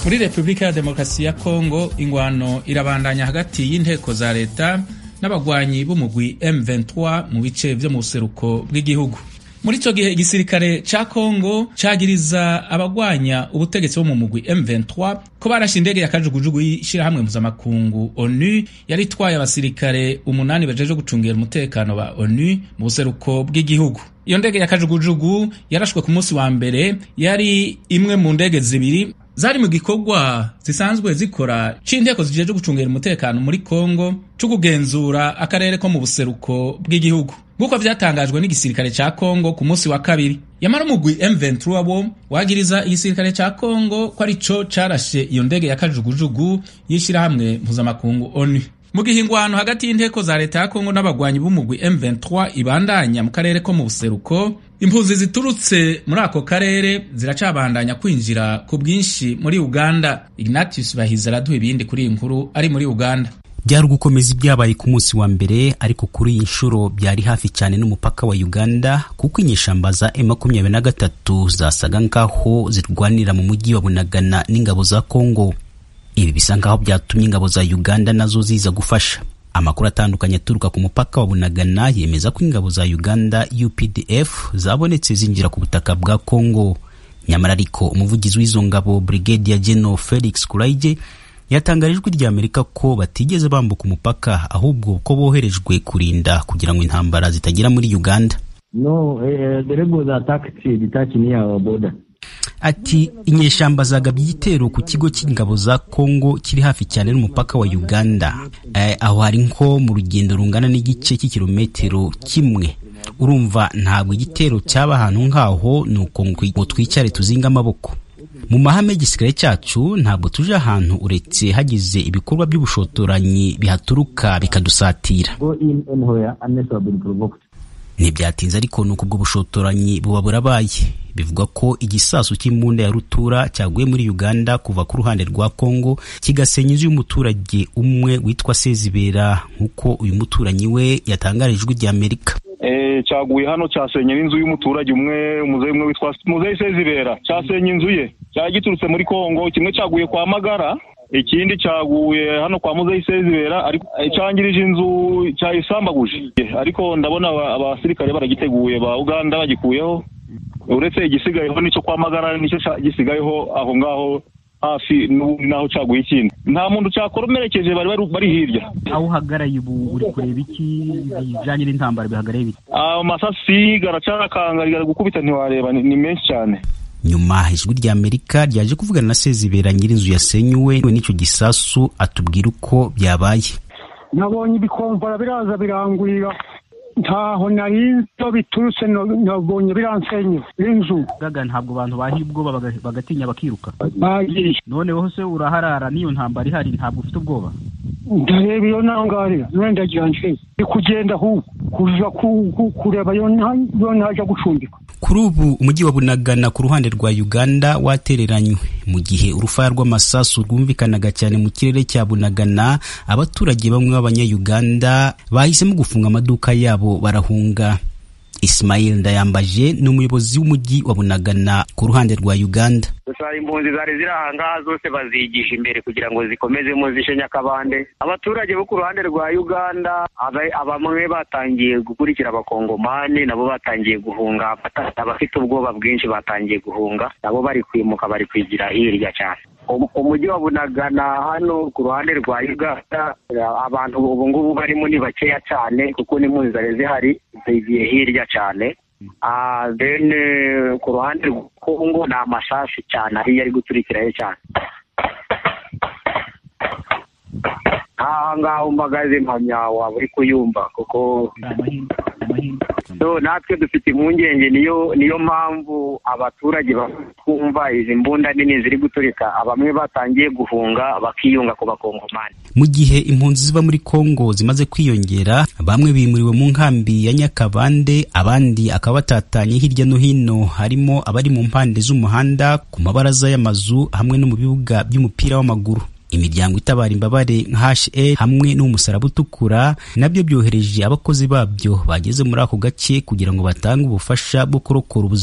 muri repubulika ya demokarasi ya kongo ingwano irabandanya hagati y'inteko za leta n'abagwanyi b'umugwi M23 mu bice vyo mu buseruko bw'igihugu muri ico gihe igisirikare ca kongo cagiriza abagwanya ubutegetsi bo mu mugwi M23 ko barashe indege ya kajugujugu y'ishirahamwe mpuzamakungu onu yari itwaye abasirikare umunani bajeje gucungira umutekano ba onu mu buseruko bw'igihugu iyo ndege ya kajugujugu yarashwe ku munsi wa mbere yari imwe mu ndege zibiri zari mu gikorwa zisanzwe zikora c'inteko zijeje gucungira umutekano muri Kongo co kugenzura akarere ko mu buseruko bw'igihugu nk'uko vyatangajwe n'igisirikare ca Kongo ku munsi wa kabiri yamara umugwi M23 wo wagiriza igisirikare ca Kongo ko arico carashe iyo ndege ya kajugujugu y'ishirahamwe mpuzamakungu ONU mu gihe ingwano hagati y'inteko za leta ya Kongo n'abagwanyi b'umugwi M23 ibandanya mu karere ko mu buseruko impunzi ziturutse muri ako karere ziracabandanya kwinjira ku bwinshi muri Uganda Ignatius Bahizi araduha ibindi kuri iyi nkuru ari muri Uganda byari ugukomeza ibyabaye ku munsi wa mbere ariko kuri iyi nshuro byari hafi cyane n'umupaka wa Uganda kuko inyeshamba za M23 zasaga nkaho zirwanira mu mujyi wa Bunagana n'ingabo za Kongo ibi bisa nkaho byatumye ingabo za Uganda nazo ziza gufasha amakuru atandukanye aturuka ku mupaka wa Bunagana yemeza ko ingabo za Uganda UPDF zabonetse zinjira ku butaka bwa Kongo nyamara ariko umuvugizi w'izo ngabo Brigadier General Felix Kuraije yatangaje ijwi rya Amerika ko batigeze bambuka umupaka ahubwo ko boherejwe kurinda kugira ngo intambara zitagera muri Uganda No, uh, the rebels attacked detached near our border. ati inyeshamba zagabye igitero ku kigo cy'ingabo za Kongo kiri hafi cyane n'umupaka wa Uganda eh, aho hari nko mu rugendo rungana n'igice cy'ikirometero kimwe urumva ntabwo igitero cyaba ahantu nk'aho ni uko ngo twicare tuzinga amaboko mu mahame y'igisirikare cyacu ntabwo tuje ahantu uretse hagize ibikorwa by'ubushotoranyi bihaturuka bikadusatira Go in anywhere unless you have been provoked. ntibyatinze ariko nuko ubwo bushotoranyi buba burabaye bivugwa ko igisasu cy'imbunda ya rutura cyaguye muri Uganda kuva ku ruhande rwa Kongo kigasenya inzu y'umuturage umwe witwa Sezibera nk'uko uyu muturanyi we yatangarije ijwi rya Amerika cyaguye hano cyasenye n'inzu y'umuturage umwe umuzeyi umwe witwa muzeyi Sezibera cyasenye inzu ye cyari giturutse muri Kongo kimwe cyaguye kwa Magara ikindi cyaguye hano kwa muzeyi Sezibera ariko cyangirije inzu cyayisambaguje ariko ndabona abasirikare baragiteguye ba Uganda bagikuyeho uretse igisigayeho nicyo kwa Magara nicyo gisigayeho aho ngaho hafi naho cyaguye ikindi nta muntu cyakoromerekeje bari bari hirya aho uhagaraye ubu uri kureba iki bijyanye n'intambara bihagaraye bite amasasi garacakanga gari gukubita ntiwareba ni menshi cyane nyuma ijwi rya amerika ryaje kuvugana na sezibera nyir'inzu yasenyuwe n'icyo gisasu atubwira uko byabaye nabonye ibikomvara biraza birangurira ntaho narinzo biturutse nabonye biransenya inzu gaga ntabwo abantu bahiye ubwoba bagatinya bakiruka bagiye noneho se uraharara n'iyo ntambara ihari ntabwo ufite ubwoba ndareba iyo nangarira none ndagira nje ndi kugenda ahubwo kuja kureba iyo ntaja gucumbika kuri ubu umujyi wa bunagana ku ruhande rwa uganda watereranywe mu gihe urufaya rw'amasasu rwumvikanaga cyane mu kirere cya bunagana abaturage bamwe b'abanyayuganda bahisemo gufunga amaduka yabo barahunga Ismail Ndayambaje ni umuyobozi w'umujyi wa Bunagana ku ruhande rwa Uganda. Gusa impunzi zari ziri aha ngaha zose bazigisha imbere kugira ngo zikomezemo zishe Nyakabande. Abaturage bo ku ruhande rwa Uganda bamwe batangiye gukurikira abakongomani nabo batangiye guhunga abafite ubwoba bwinshi batangiye guhunga nabo bari kwimuka bari kwigira hirya cyane. umujyi wa bunagana hano ku ruhande rwa uganda abantu ubu ngubu barimo ni bakeya cyane kuko n'impunzi zari zihari zigiye hirya cyane then ku ruhande rwa kongo ni amasasu cyane ariyo ari guturikirayo cyane aha ngaha umpagaze mpamya waba uri kuyumva kuko so natwe dufite impungenge niyo niyo mpamvu abaturage bakumva izi mbunda nini ziri guturika bamwe batangiye guhunga bakiyunga ku bakongomani mu gihe impunzi ziva muri kongo zimaze kwiyongera bamwe bimuriwe mu nkambi ya nyakabande abandi akaba batatanye hirya no hino harimo abari mu mpande z'umuhanda ku mabaraza y'amazu hamwe no mu bibuga by'umupira w'amaguru imiryango itabara imbabare nka HA hamwe n'umusaraba utukura nabyo byohereje abakozi babyo bageze muri ako gace kugira ngo batange ubufasha bwo kurokora ubuzima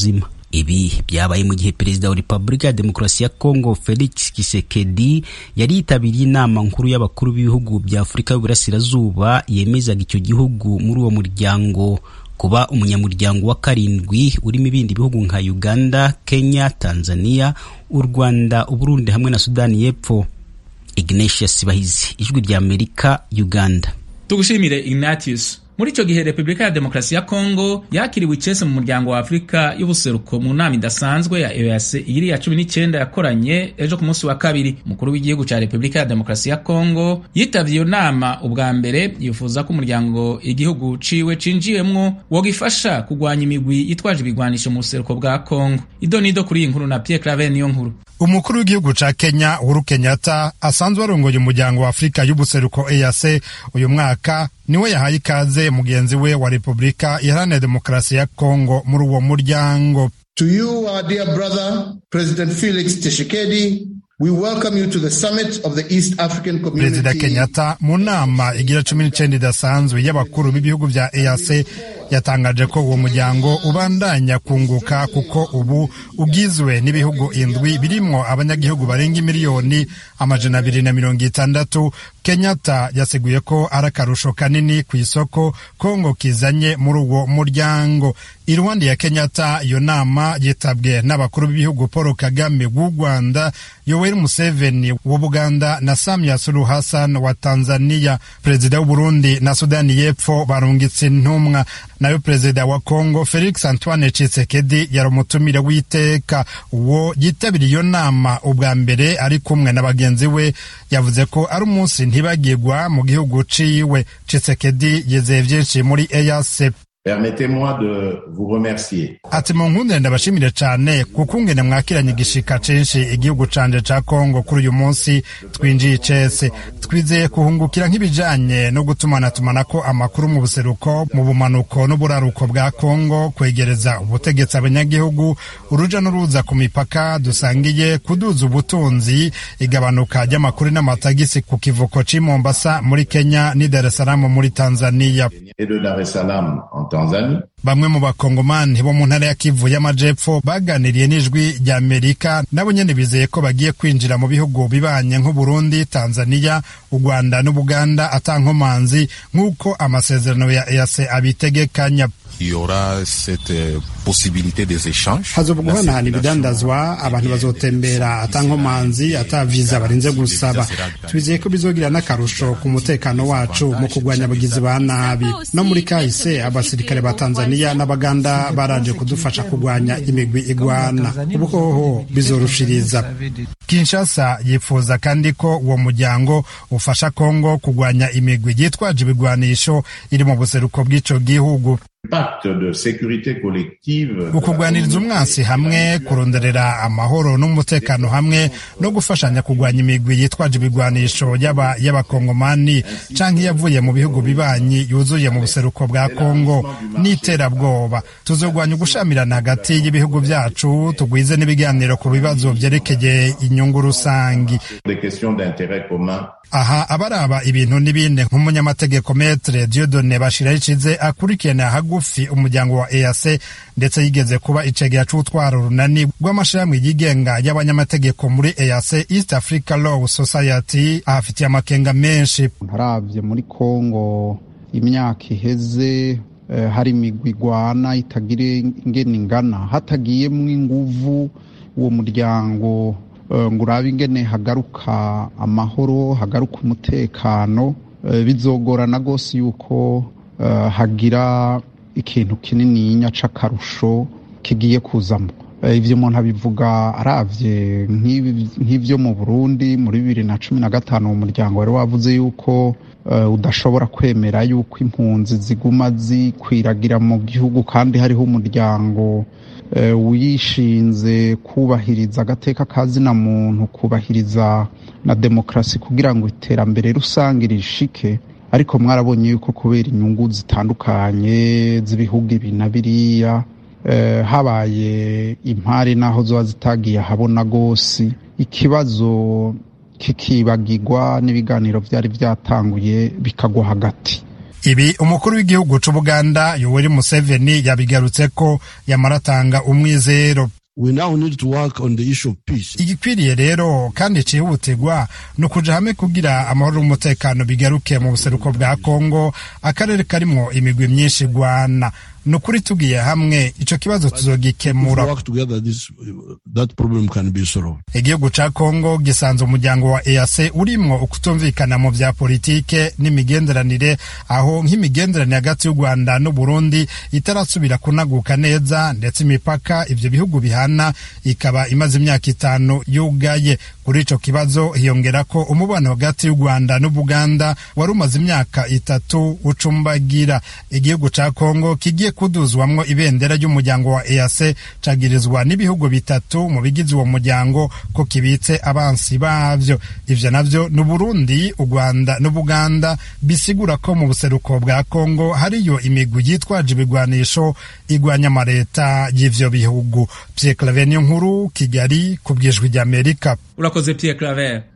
ibi byabaye mu gihe perezida wa repubulika ya demokarasi ya kongo felix tshisekedi yari yitabiriye inama nkuru y'abakuru b'ibihugu bya afurika y'uburasirazuba yemezaga icyo gihugu muri uwo muryango kuba umunyamuryango wa karindwi urimo ibindi bihugu nka uganda kenya tanzania u rwanda uburundi hamwe na sudani y'epfo ignatius bahizi ijwi rya amerika uganda tugushimire ignatius muri icyo gihe repubulika ya demokarasi ya kongo yakiriwe icese mu muryango wa afurika y'ubuseruko mu nama idasanzwe ya eoc iri ya cumi n'icyenda yakoranye ejo ku munsi wa kabiri umukuru w'igihugu cya repubulika ya demokarasi ya kongo yitabye iyo nama ubwa mbere yifuza ko umuryango igihugu ciwe cinjiyemwo wogifasha kugwanya imigwi yitwaje ibigwanisho mu buseruko bwa kongo ido nido kuri iyi nkuru na pierre clave niyo nkuru umukuru w'igihugu ca kenya uhuru kenyatta asanzwe arongoye umuryango wa afurika y'ubuseruko eac uyu mwaka niwe yahaye ikaze mugenzi we wa repubulika iharanira demokarasi ya kongo muri uwo muryango to you our dear brother president felix tshisekedi We welcome you to the summit of the East African Community. perezida kenyatta mu nama igira cumi n'icyenda idasanzwe y'abakuru b'ibihugu bya eac yatangaje ko uwo muryango ubandanya kunguka kuko ubu ugizwe n'ibihugu indwi birimwo abanyagihugu barenga miliyoni amajana abiri na mirongo itandatu kenyatta yaseguye ko ari akarusho kanini ku isoko kongo kizanye muri uwo muryango iruhande ya kenyatta iyo nama yitabwe n'abakuru b'ibihugu paul kagame w'u rwanda yoweri museveni wa buganda na samia suluhu hassan wa tanzania perezida w'uburundi na sudani y'epfo barungitse intumwa nayo perezida wa kongo felix antoine tshisekedi yari umutumire w'iteka uwo yitabiriye iyo nama ubwa mbere ari kumwe na bagenzi we yavuze ko ari umunsi ntibagirwa mu gihugu ciwe tshisekedi yizeye vyinshi muri eac Permettez-moi de vous remercier. ati mu nkundire ndabashimire cyane kuko ungene mwakiranye igishika censhi igihugu canje ca kongo kuri uyu munsi twinjiye icese twizeye kuhungukira nk'ibijanye no gutumanatumana amakuru mu buseruko mu bumanuko n'uburaruko bwa kongo kwegereza ubutegetsi abanyagihugu uruja n'uruza ku mipaka dusangiye kuduza ubutunzi igabanuka ry'amakuru n'amatagisi ku kivuko c'i mombasa muri kenya n'i dar es salaam muri tanzania Et de Dar es Salaam en Tanzanie. bamwe mu bakongomani bo mu ntara ya kivu y'amajepfo baganiriye n'ijwi rya amerika nabo nyene bizeye ko bagiye kwinjira mu bihugu bibanye nk'uburundi tanzania u rwanda n'ubuganda atankomanzi nk'uko amasezerano ya eac abitegekanya Il y aura cette euh, possibilité des échanges. hazoba guhanahana ibidandazwa abantu bazotembera atankomanzi ata viza barinze gusaba twizeye ko bizogira n'akarusho ku mutekano wacu mu kurwanya abagizi ba nabi no muri kahise abasirikare ba tanzania n'abaganda baraje kudufasha kurwanya imigwi igwana ubu hoho bizorushiriza kinshasa yifuza kandi ko uwo muryango ufasha kongo kurwanya imigwi yitwaje ibigwanisho iri mu buseruko bw'ico gihugu Pacte de sécurité collective. ukugwaniriza umwansi hamwe kuronderera amahoro n'umutekano hamwe no gufashanya kurwanya imigwi yitwaje ibigwanisho yaba y'abakongomani canke yavuye mu bihugu bibanyi yuzuye mu buseruko bwa kongo n'iterabwoba tuzogwanya ugushamirana hagati y'ibihugu vyacu tugwize n'ibiganiro ku bibazo vyerekeye inyungu rusangi Des questions d'intérêt commun. aha abaraba ibintu n'ibindi nk'umunyamategeko metre diodone bashiraho icize akurikirana hagufi umuryango wa eac ndetse yigeze kuba icegera c'utwara urunani rw'amashirahamwe yigenga y'abanyamategeko muri eac east africa law society ahafitiye amakenga menshi ntaravye muri kongo imyaka iheze eh, hari imigwi igwana itagira ingene ingana hatagiyemwo inguvu uwo muryango eh, ngo urabe ingene hagaruka amahoro hagaruka umutekano eh, bizogorana rwose yuko eh, hagira ikintu kinininya c'akarusho kigiye kuzamo Eh, ivyo umuntu abivuga aravye nk'ibi- nk'ivyo mu burundi muri bibiri na cumi na gatanu uwo muryango wari wavuze yuko eh, udashobora kwemera yuko impunzi ziguma zikwiragira mu gihugu kandi hariho umuryango eh, wishinze kubahiriza agateka ka zina muntu kubahiriza na demokarasi kugira ngo iterambere rusange rishike ariko mwarabonye yuko kubera inyungu zitandukanye z'ibihugu ibi na biriya eh, habaye impari naho zoba zitagiye ahabona rwose ikibazo kikibagirwa n'ibiganiro byari byatanguye bikagwa hagati ibi umukuru w'igihugu c'ubuganda yoweri museveni yabigarutse ko yamaratanga umwizero We now need to work on the issue of peace. igikwiriye rero kandi cihutirwa ni ukuja hamwe kugira amahoro n'umutekano bigaruke mu buseruko bwa kongo akarere karimwo imigwi myinshi igwana ni ukuri tugiye hamwe ico kibazo tuzogikemura work together, this that problem can be solved. igihugu ca kongo gisanze umuryango wa eac urimwo ukutumvikana mu vya politike n'imigenderanire aho nk'imigenderanire hagati y'u rwanda n'uburundi itarasubira kunaguka neza ndetse imipaka ivyo bihugu bihana ikaba imaze imyaka itanu yugaye kuri ico kibazo hiyongera ko umubano hagati y'u rwanda n'ubuganda wari umaze imyaka itatu ucumbagira igihugu ca kongo kigiye kuduzwamwo ibendera ry'umuryango wa eac cagirizwa n'ibihugu bitatu mu bigize uwo muryango ko kibitse abansi bavyo ivyo navyo ni uburundi u rwanda n'ubuganda bisigura ko mu buseruko bwa kongo hariyo imigwi yitwaje ibigwanisho igwanya amareta y'ivyo bihugu pierre claver nkuru kigali ku bwijwi ry'amerika urakoze pierre claver